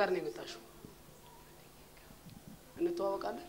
ጋር ነው የመጣሽው? እንተዋወቃለን?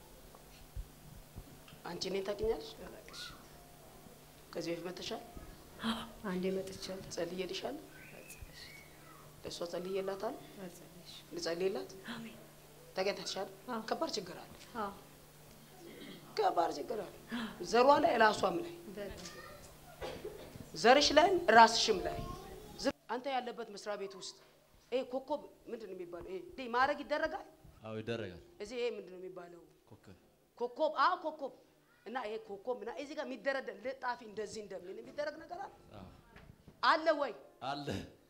አንቺ እኔን ታውቂኛለሽ? ከዚህ በፊት መተሻል? አንዴ መጥቻለሁ። ጸልዬልሻል? ለእሷ ጸልዬላታል? ልጸልይላት? አሜን። ተገኝተሻል? አዎ። ከባድ ችግር አለ። አዎ ከባድ ችግር አለ። ዘሯ ላይ ራሷም ላይ በጣም ዘርሽ ላይም ራስሽም ላይ ዝም አንተ ያለበት መስሪያ ቤት ውስጥ ይሄ ኮከብ ምንድን ነው የሚባለው? ይሄ እንዲህ ማድረግ ይደረጋል። አዎ ይደረጋል። እዚህ ይሄ ምንድን ነው የሚባለው? ኮከብ ኮከብ አዎ፣ ኮከብ እና ይሄ ኮከብ እና እዚህ ጋር የሚደረደር ልጣፊ እንደዚህ እንደምን የሚደረግ ነገር አለ አዎ አለ ወይ? አለ።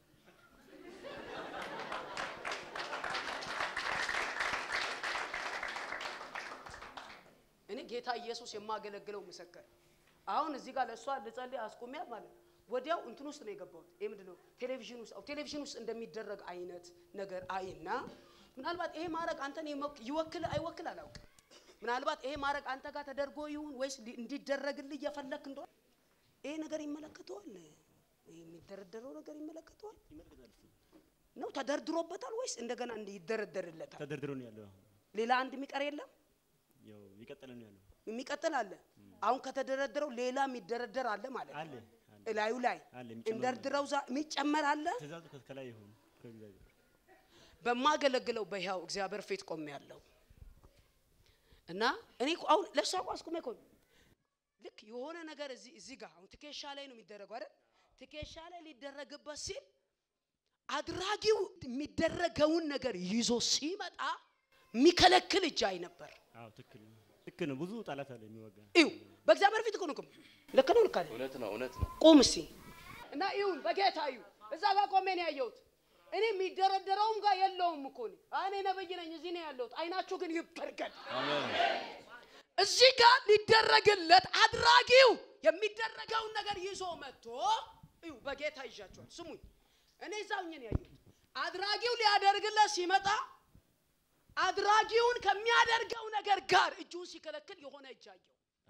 እኔ ጌታ ኢየሱስ የማገለግለው ምስክር አሁን እዚህ ጋር ለእሷ ልጸልይ አስቆሚያት ማለት ነው። ወዲያው እንትን ውስጥ ነው የገባሁት። ይሄ ምንድን ነው ቴሌቪዥን ውስጥ አዎ፣ ቴሌቪዥን ውስጥ እንደሚደረግ አይነት ነገር አይና ምናልባት ይሄ ማድረግ አንተን የመክ- ይወክል አይወክል አላውቅም። ምናልባት ይሄ ማድረግ አንተ ጋር ተደርጎ ይሁን ወይስ ሊ- እንዲደረግልህ እየፈለክ እንደሆነ ይሄ ነገር ይመለከተዋል። ይሄ የሚደረደረው ነገር ይመለከተዋል ነው ተደርድሮበታል ወይስ እንደገና እንዲ ይደረደርለታል? ተደርድሮ ነው ያለው። አሁን ሌላ አንድ የሚቀር የለም ያው ይቀጥል ነው ያለው። የሚቀጥል አለ። አሁን ከተደረደረው ሌላ የሚደረደር አለ ማለት አለ ነው። አለ እላዩ ላይ አለ የሚጨመር እንደርድረው ዛ- የሚጨመር አለ። ትእዛዙ ከ- ከላይ ይሁን ከእግዚአብሔር በማገለግለው በሕያው እግዚአብሔር ፊት ቆሜ ያለው እና እኔ እኮ አሁን ለእሷ እኮ አስቁሜ እኮ ነው። ልክ የሆነ ነገር እዚህ እዚህ ጋር አሁን ትከሻ ላይ ነው የሚደረገው አይደል? ትከሻ ላይ ሊደረግበት ሲል አድራጊው የሚደረገውን ነገር ይዞ ሲመጣ የሚከለክል እጅ አይ ነበር። አዎ ትክክል ነው ትክክል ነው። ብዙ ጠላት አለ የሚወጋ እዩ በእግዚአብሔር ፊት እኮ ነው። ቁም። ልክ ነው፣ ልክ አይደል? እውነት ነው፣ እውነት ነው። ቁም እስቲ እና ይሁን በጌታ እዩ። እዛ ጋር ቆሜ ነው ያየሁት። እኔ የሚደረደረውም ጋር የለውም እኮ እኔ እኔ ነብይ ነኝ፣ እዚህ ነው ያለሁት። አይናችሁ ግን ይበርገድ። አሜን። እዚህ ጋር ሊደረግለት አድራጊው የሚደረገውን ነገር ይዞ መጥቶ እዩ በጌታ ይዣቸዋል። ስሙኝ፣ እኔ እዛው ነው ያየሁት። አድራጊው ሊያደርግለት ሲመጣ አድራጊውን ከሚያደርገው ነገር ጋር እጁን ሲከለክል የሆነ እጅ አየሁ።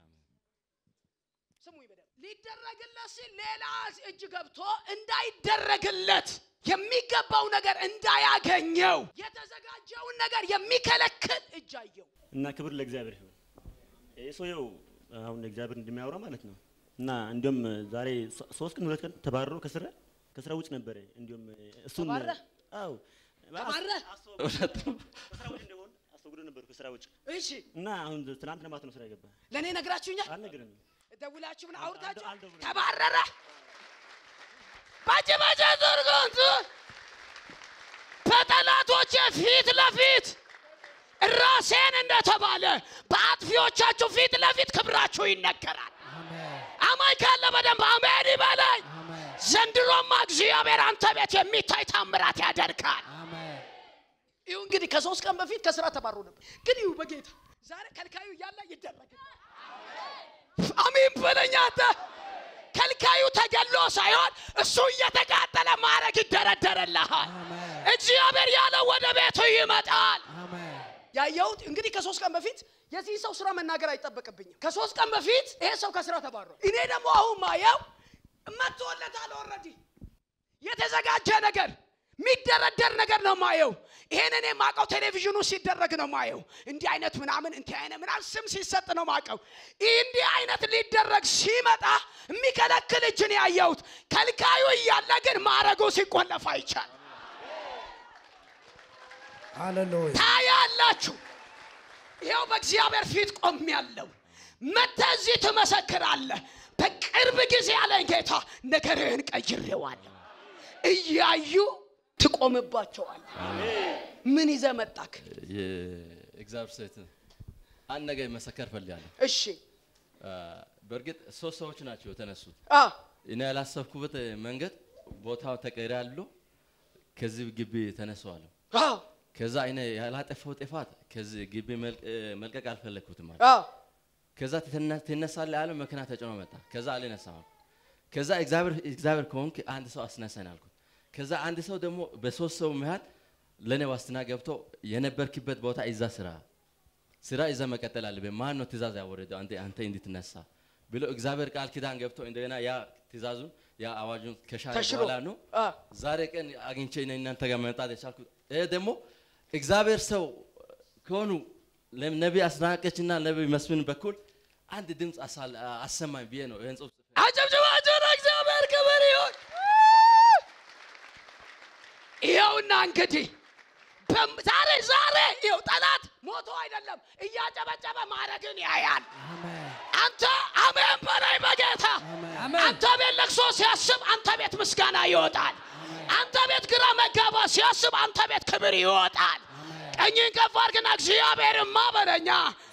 ስሙኝ በደንብ ሊደረግለት ሲል ሌላ እጅ ገብቶ እንዳይደረግለት የሚገባው ነገር እንዳያገኘው የተዘጋጀውን ነገር የሚከለክል እጅ አየሁ። እና ክብር ለእግዚአብሔር ይሁን። ይህ ሰውየው አሁን እግዚአብሔር እንደሚያወራ ማለት ነው። እና እንዲሁም ዛሬ ሶ- ሶስት ቀን ሁለት ቀን ተባረሮ ከስራ ከስራ ውጭ ነበረ። እንዲሁም እሱን ተባረረ? አዎ ተባረረ? እውነት ነው። ከስራ ውጭ እንደሆን አስወግዶ ነበሩ ከስራ ውጭ እሺ እና አሁን ትናንት ለማት ነው ስራ የገባ ለእኔ ነግራችሁኛል። አልነገረንም። ደውላችሁ ምን አውርታችሁ አልደውልም። ተባረረ። ባጭ ባጭ ዘርጋንት በጠላቶቼ ፊት ለፊት ራሴን እንደተባለ በአጥፊዎቻችሁ ፊት ለፊት ክብራችሁ ይነገራል። አማኝ ካለ በደንብ አሜን ይበለኝ። ዘንድሮማ እግዚአብሔር አንተ ቤት የሚታይ ታምራት ያደርጋል። ይሁ እንግዲህ ከሶስት ቀን በፊት ከስራ ተባሮ ነበር። ግን ይሁ በጌታ ዛሬ ከልካዩ እያለ ይደረግልሃል። አሜን በለኝ አንተ። ከልካዩ ተገሎ ሳይሆን እሱ እየተቃጠለ ማረግ ይደረደርልሃል። እግዚአብሔር ያለው ወደ ቤቱ ይመጣል። ያየሁት እንግዲህ ከሶስት ቀን በፊት የዚህ ሰው ስራ መናገር አይጠበቅብኝም። ከሶስት ቀን በፊት ይሄ ሰው ከስራ ተባሯል። እኔ ደግሞ አሁን ማየው መጥቶለታል። ኦልሬዲ የተዘጋጀ ነገር የሚደረደር ነገር ነው ማየው። ይሄን እኔ ማቀው ቴሌቪዥኑ ሲደረግ ነው ማየው። እንዲህ አይነት ምናምን እንዲህ አይነት ምናምን ስም ሲሰጥ ነው ማቀው። እንዲህ አይነት ሊደረግ ሲመጣ የሚከለክል እጅን ያየሁት ከልካዩ እያለ ግን ማረጉ ሲቆለፍ አይቻል ሃሌሉያ ታያላችሁ። ይኸው በእግዚአብሔር ፊት ቆሜያለሁ። መጥተህ እዚህ ትመሰክራለህ። በቅርብ ጊዜ ያለኝ ጌታ ነገርህን ቀይሬዋለሁ። እያዩ ትቆምባቸዋል። ምን ይዘህ መጣክ? የእግዚአብሔር ሴት አንድ ነገር መሰከር ፈልጋለሁ። እሺ አ፣ በእርግጥ ሶስት ሰዎች ናቸው የተነሱት። አ እኔ ያላሰብኩበት መንገድ ቦታው ተቀይራሉ። ከዚህ ግቢ ተነሳዋለሁ። አ ከዛ እኔ ያላጠፋው ጥፋት ከዚህ ግቢ መልቅ- መልቀቅ አልፈለግኩትም ማለት አ ከዛ ትነ- ትነሳለህ ያለ መኪና ተጭኖ መጣ። ከዛ አልነሳም አልኩት። ከዛ እግዚአብሔር እግዚአብሔር ከሆንክ አንድ ሰው አስነሳን አልኩት። ከዛ አንድ ሰው ደግሞ በሶስት ሰው መሀል ለእኔ ዋስትና ገብቶ የነበርክበት ቦታ እዛ ስራ ስራ ይዘህ መቀጠል አለብህ። ማን ነው ትእዛዝ ያወረደው አንተ አንተ እንድትነሳ ብሎ እግዚአብሔር ቃል ኪዳን ገብቶ እንደገና ያ ትእዛዙን ያ አዋጁን ከሻረ ተሽሮ በኋላ ነው አ ዛሬ ቀን አግኝቼ እኔ እናንተ ጋር መምጣት የቻልኩት ይሄ ደግሞ እግዚአብሔር ሰው ከሆኑ ነቢይ አስናቀችና ነቢይ መስፍን በኩል አንድ ድምፅ አሳል- አሰማኝ ብዬ ነው ይህን ጽሁፍ ጽፌ አጨብጭባችሁ ለእግዚአብሔር ክብር ይሁን። ይኸውና እንግዲህ በም- ዛሬ ዛሬ ይኸው ጠላት ሞቶ አይደለም እያጨበጨበ ማድረግን ያያል። አንተ አሜን በላይ በጌታ አንተ ቤት ለቅሶ ሲያስብ አንተ ቤት ምስጋና ይወጣል። አንተ ቤት ግራ መጋባ ሲያስብ አንተ ቤት ክብር ይወጣል። ቀኝን ከፍ አድርግና እግዚአብሔርማ በለኛ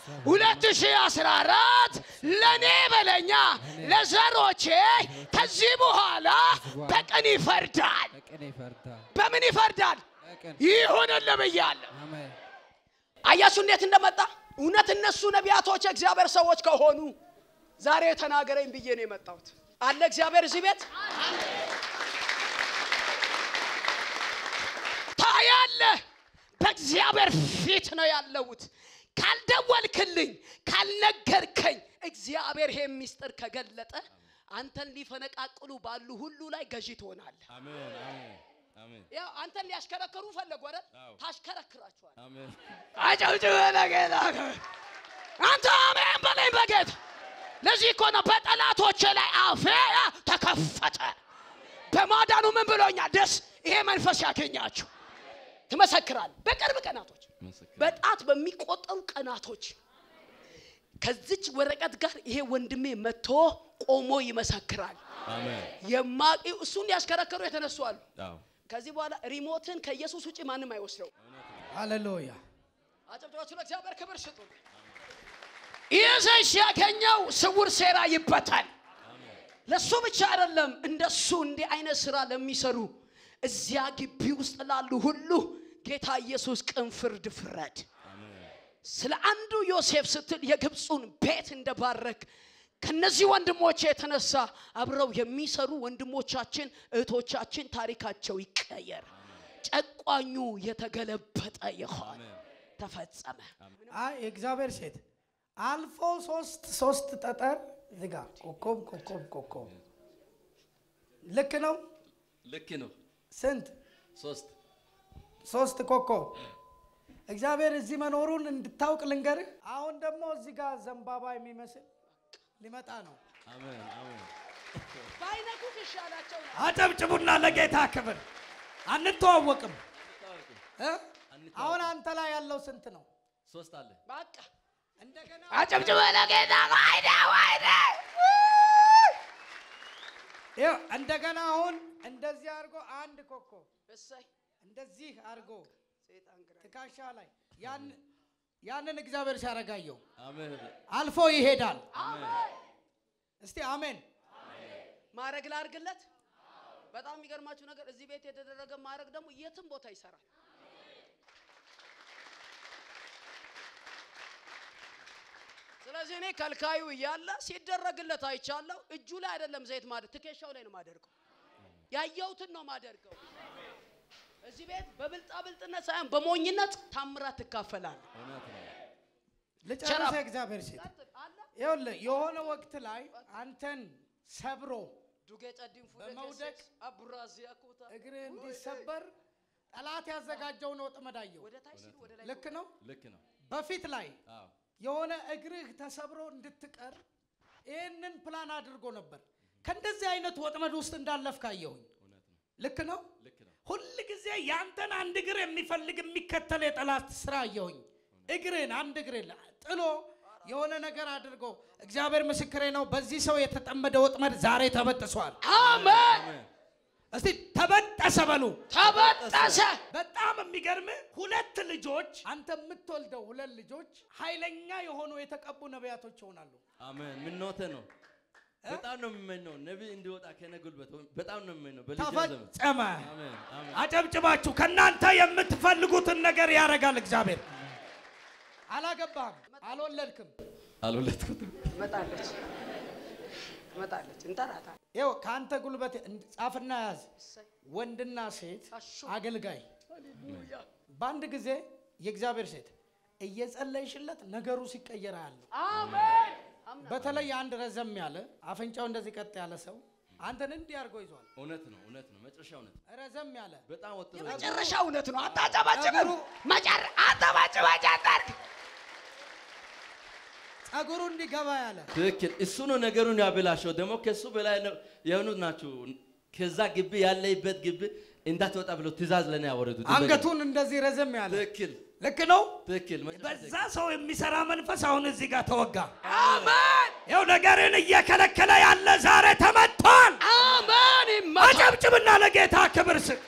2014 ለእኔ በለኛ ለዘሮቼ ከዚህ በኋላ በቀን ይፈርዳል። በቅን ይፈርዳል። በምን ይፈርዳል? በቅን ይሁንልህ ብያለሁ። አሜን። አያችሁ እንዴት እንደመጣ እውነት እነሱ ነቢያቶች የእግዚአብሔር ሰዎች ከሆኑ ዛሬ ተናገረኝ ብዬ ነው የመጣሁት አለ እግዚአብሔር እዚህ ቤት ታያለህ በእግዚአብሔር ፊት ነው ያለሁት ካልደወልክልኝ ካልነገርከኝ እግዚአብሔር ይሄ ሚስጥር ከገለጠ አንተን ሊፈነቃቅሉ ባሉ ሁሉ ላይ ገዢ ትሆናለህ አሜን አሜን አሜን ያው አንተን ሊያሽከረክሩ ፈለጉ አይደል አዎ። ታሽከረክራቸዋል አሜን አጨብጭበ ለጌታ አንተ አሜን በለኝ በጌታ ለዚህ እኮ ነው በጠላቶቼ ላይ አፌ ተከፈተ በማዳኑ ምን ብሎኛል ደስ ይሄ መንፈስ ያገኛችሁ ትመሰክራል በቅርብ ቀናቶች ምስክር በጣት በሚቆጠሩ ቀናቶች ከዚች ወረቀት ጋር ይሄ ወንድሜ መጥቶ ቆሞ ይመሰክራል አሜን የማቂው እሱን ያሽከረከሩ የተነሱ አሉ አዎ ከዚህ በኋላ ሪሞትን ከኢየሱስ ውጭ ማንም አይወስደው ሃሌሉያ አጨብጭባችሁ ለእግዚአብሔር ክብር ስጡ። ይህ ሰው ሲያገኘው ስውር ሴራ ይበታል። ለሱ ብቻ አይደለም፣ እንደሱ እንዲህ አይነት ስራ ለሚሰሩ እዚያ ግቢ ውስጥ ላሉ ሁሉ ጌታ ኢየሱስ ቅን ፍርድ ፍረድ። ስለ አንዱ ዮሴፍ ስትል የግብፁን ቤት እንደባረክ ከነዚህ ወንድሞች የተነሳ አብረው የሚሰሩ ወንድሞቻችን እህቶቻችን ታሪካቸው ይቀየር። ጨቋኙ የተገለበጠ ይሆን ተፈጸመ። አይ የእግዚአብሔር ሴት አልፎ ሶስት ሶስት ጠጠር ዝጋ ኮኮብ ኮኮብ ኮኮብ ልክ ነው ልክ ነው ስንት ሶስት ሶስት ኮኮብ እግዚአብሔር እዚህ መኖሩን እንድታውቅ ልንገርህ አሁን ደግሞ እዚህ ጋር ዘንባባ የሚመስል ሊመጣ ነው አሜን አሜን ባይነኩት ይሻላቸው ነው። አጨብጭቡና ለጌታ ክብር አንተዋወቅም እ? አሁን አንተ ላይ ያለው ስንት ነው ሶስት አለ በቃ እንደገና አጨብጭበ ለጌታ ዋይደ ዋይደ ይኸው እንደገና አሁን እንደዚህ አድርጎ አንድ ኮከብ እሰይ እንደዚህ አድርጎ ሰይጣን ግራ ትከሻ ላይ ያን ያንን እግዚአብሔር ሲያረጋየው አሜን አልፎ ይሄዳል። እስቲ አሜን። ማድረግ ላርግለት። በጣም የሚገርማችሁ ነገር እዚህ ቤት የተደረገ ማድረግ ደግሞ የትም ቦታ ይሰራል። ስለዚህ እኔ ከልካዩ እያለ ሲደረግለት አይቻለሁ። እጁ ላይ አይደለም ዘይት ማድረግ ትከሻው ላይ ነው ማደርገው። ያየሁትን ነው ማደርገው። እዚህ ቤት በብልጣ ብልጥነት ሳይሆን በሞኝነት ታምራት ትካፈላለህ። እውነት ነው ልጨርስ። ቸራ- እግዚአብሔር ሴት ቀጥል፣ አለ ይኸውልህ የሆነ ወቅት ላይ አንተን ሰብሮ ዱጌ ጨዲን ፉደ በመውደቅ ኬሴስ አቡራዚያ ኮታ እግርህ እንዲሰበር ጠላት ያዘጋጀውን ወጥመድ አየሁ። ወደ ታች ሲሉ ወደ ላይ ልክ ነው። ልክ ነው በፊት ላይ አዎ የሆነ እግርህ ተሰብሮ እንድትቀር ይህንን ፕላን አድርጎ ነበር። ከእንደዚህ አይነት ወጥመድ ውስጥ እንዳለፍክ አየሁኝ። እውነት ነው ልክ ነው። ልክ ነው ሁል ጊዜ ያንተን አንድ እግር የሚፈልግ የሚከተል የጠላት ስራ አየሁኝ። እግርን አንድ እግርን ጥሎ የሆነ ነገር አድርጎ እግዚአብሔር ምስክሬ ነው። በዚህ ሰው የተጠመደ ወጥመድ ዛሬ ተበጥሷል። አሜን አሜን እስቲ ተበጠሰ በሉ። ተበጠሰ። በጣም የሚገርም ሁለት ልጆች አንተ የምትወልደው ሁለት ልጆች ኃይለኛ የሆኑ የተቀቡ ነቢያቶች ይሆናሉ። አሜን ምኞቴ ነው በጣም ነው የምመኘው ነቢይ እንዲወጣ ከነ ጉልበት በጣም ነው የምመኘው በልጅ ዘመን ተፈጸመ። አሜን አሜን አጨብጭባችሁ ከእናንተ የምትፈልጉትን ነገር ያደርጋል እግዚአብሔር። አላገባህም፣ አልወለድክም። አልወለድኩትም ትመጣለች ትመጣለች፣ እንጠራታለን። ይኸው ከአንተ ጉልበት እንድ- ጻፍና ያዝ። እሰይ ወንድና ሴት አሹ አገልጋይ ሃሌሉያ በአንድ ጊዜ የእግዚአብሔር ሴት እየጸለይሽለት ነገሩ ሲቀየር ያለው አሜን። በተለይ አንድ ረዘም ያለ አፍንጫው እንደዚህ ቀጥ ያለ ሰው አንተን እንዲህ አድርጎ ይዟል። እውነት ነው እውነት ነው መጨረሻ እውነት ነው። ረዘም ያለ በጣም ወጥሮ መጨረሻ እውነት ነው። አታጨባጭብም። መጨረ አታጨባጭባጭ አታርግ። ጸጉሩ እንዲገባ ያለ ትክክል እሱ ነው ነገሩን ያበላሸው። ደግሞ ከሱ በላይ ነው የሆኑት ናቸው። ከዛ ግቢ ያለይበት ግቢ እንዳትወጣ ብሎ ትእዛዝ ለኔ ያወረዱት አንገቱን እንደዚህ ረዘም ያለ ትክክል ልክ ነው። ትክክል በዛ ሰው የሚሰራ መንፈስ አሁን እዚህ ጋር ተወጋ። አሜን ይኸው ነገርን እየከለከለ ያለ ዛሬ ተመቷል። አሜን። ይመታ አጨብጭብና ለጌታ ክብር ስጥ።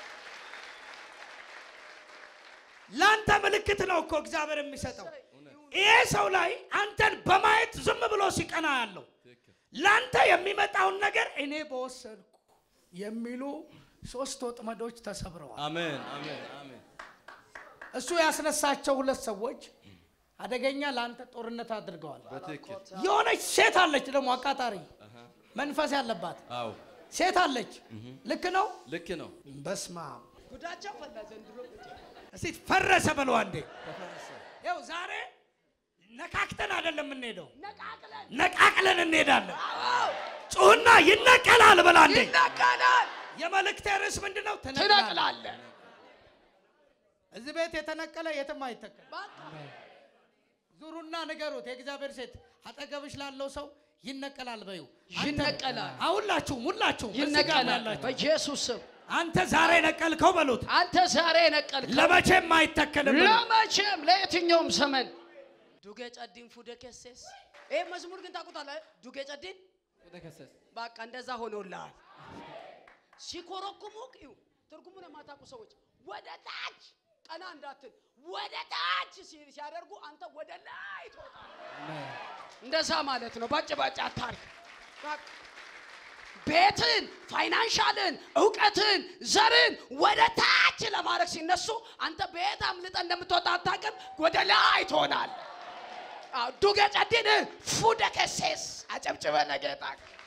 ለአንተ ምልክት ነው እኮ እግዚአብሔር የሚሰጠው። ይሄ ሰው ላይ አንተን በማየት ዝም ብሎ ሲቀና ያለው ለአንተ የሚመጣውን ነገር እኔ በወሰድኩ የሚሉ ሶስት ወጥመዶች ተሰብረዋል። አሜን አሜን አሜን እሱ ያስነሳቸው ሁለት ሰዎች አደገኛ ለአንተ ጦርነት አድርገዋል። በትክክል የሆነች ሴት አለች ደግሞ አቃጣሪ መንፈስ ያለባት አዎ ሴት አለች። ልክ ነው። ልክ ነው በስማ ጉዳቸው ፈላ ዘንድሮ እስቲ ፈረሰ በለው አንዴ። ይኸው ዛሬ ነካክተን አይደለም የምንሄደው፣ ነቃቅለን ነቃቅለን እንሄዳለን። ጩህና ይነቀላል በል አንዴ። ይነቀላል። የመልእክቴ ርዕስ ምንድን ነው? ትነቅላለህ። ትነቅላለህ። እዚህ ቤት የተነቀለ የትም አይተከል። በቃ ዙሩና ንገሩት። የእግዚአብሔር ሴት አጠገብሽ ላለው ሰው ይነቀላል በዩ። ይነቀላል። ሁላችሁም ሁላችሁም እዚህ ጋር ይነቀላል ያላችሁ በኢየሱስ ስም። አንተ ዛሬ ነቀልከው በሉት። አንተ ዛሬ ነቀልከው። ለመቼም አይተከልም በሉት። ለመቼም ለየትኛውም ዘመን ዱጌ ጨዲን ፉደ ከሴስ ይህ መዝሙር ግን ታውቁታለህ? ዱጌ ጨዲን በቃ እንደዛ ሆኖልሃል። ሲኮረኩሙ ይኸው ትርጉሙን የማታውቁ ሰዎች ወደ ታች ቀና እንዳትል ወደ ታች ሲ- ሲያደርጉ አንተ ወደ ላይ ትወጣለህ። እንደዛ ማለት ነው። ባጭ ባጭ አታርግ። በቃ ቤትን፣ ፋይናንሻልን፣ እውቀትን፣ ዘርን ወደ ታች ለማድረግ ሲነሱ አንተ ቤት አምልጠ እንደምትወጣ አታውቅም። ወደ ላይ ትሆናል። ዱጌ ጨዲን ፉደ ከሴስ አጨብጭበ ለጌታ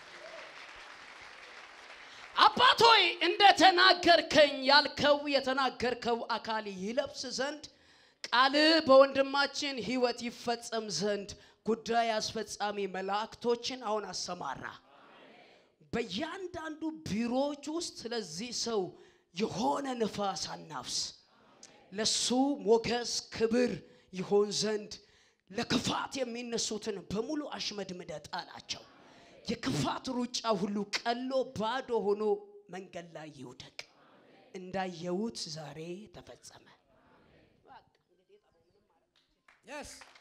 አባት ሆይ እንደ ተናገርከኝ ያልከው የተናገርከው አካል ይለብስ ዘንድ ቃል በወንድማችን ሕይወት ይፈጸም ዘንድ ጉዳይ አስፈጻሚ መላእክቶችን አሁን አሰማራ። በእያንዳንዱ ቢሮዎች ውስጥ ስለዚህ ሰው የሆነ ንፋስ አናፍስ። ለሱ ሞገስ ክብር ይሆን ዘንድ ለክፋት የሚነሱትን በሙሉ አሽመድምደ ጣላቸው። የክፋት ሩጫ ሁሉ ቀሎ ባዶ ሆኖ መንገድ ላይ ይውደቅ። እንዳየሁት ዛሬ ተፈጸመ። Yes.